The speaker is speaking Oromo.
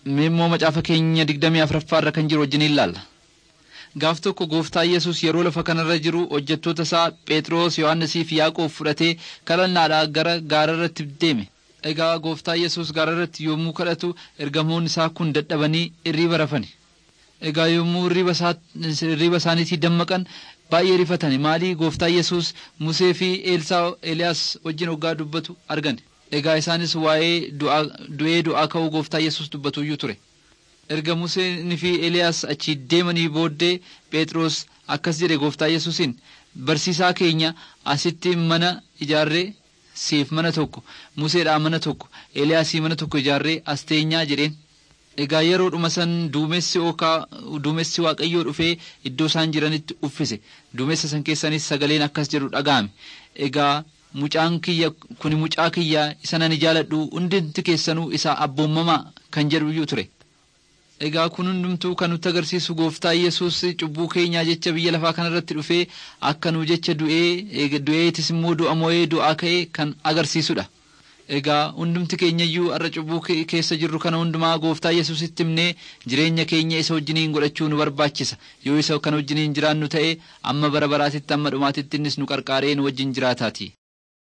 Mee immoo macaafa keenya digdamii afuraffaa irra kan jiru wajjin ilaalla. Gaaf tokko gooftaa Yesus yeroo lafa kanarra jiru hojjettoota isaa Phexros, Yohaannisii fi Yaaqoob fudhatee kadhannaadhaa gara gaararratti deeme. Egaa gooftaa Yesus gaararratti yommuu kadhatu ergamoonni isaa kun dadhabanii irriiba rafani. Egaa yommuu irriiba isaaniitii dammaqan baay'ee rifatani. Maalii gooftaa Yesus Musee fi Eelsaa Eeliyaas wajjin hoggaa dubbatu argan. Egaa isaanis waa'ee du'ee du'aa ka'uu gooftaa Yesus dubbatuyyuu ture. Erga Museen fi Eeliyaas achi deemanii booddee Phexros akkas jedhe gooftaa Yesuusin barsiisaa keenya asitti mana ijaarree siif mana tokko Museedhaa mana tokko Eeliyaasii mana tokko ijaarree as teenyaa jedheen. Egaa yeroodhuma san duumessi ookaa duumessi waaqayyoo dhufee iddoo isaan jiranitti uffise duumessa san keessanis sagaleen akkas jedhu dhaga'ame. Egaa mucaan kiyya kuni mucaa kiyya isa nan jaaladhu hundinti keessanuu isa abboomamaa kan jedhuyyuu ture. Egaa kun hundumtuu kan nutti agarsiisu gooftaa Yesuus cubbuu keenyaa jecha biyya lafaa kanarratti dhufee akka nu jecha du'ee du'eetis immoo du'a moo'ee du'aa ka'ee kan agarsiisudha. Egaa hundumti keenyayyuu har'a cubbuu keessa jirru kana hundumaa gooftaa Yesuusitti himnee jireenya keenya isa wajjiniin godhachuu nu barbaachisa. Yoo isa kan wajjiniin jiraannu ta'e amma bara baraatitti amma dhumaatitti innis nu qarqaaree nu wajjin jiraataati.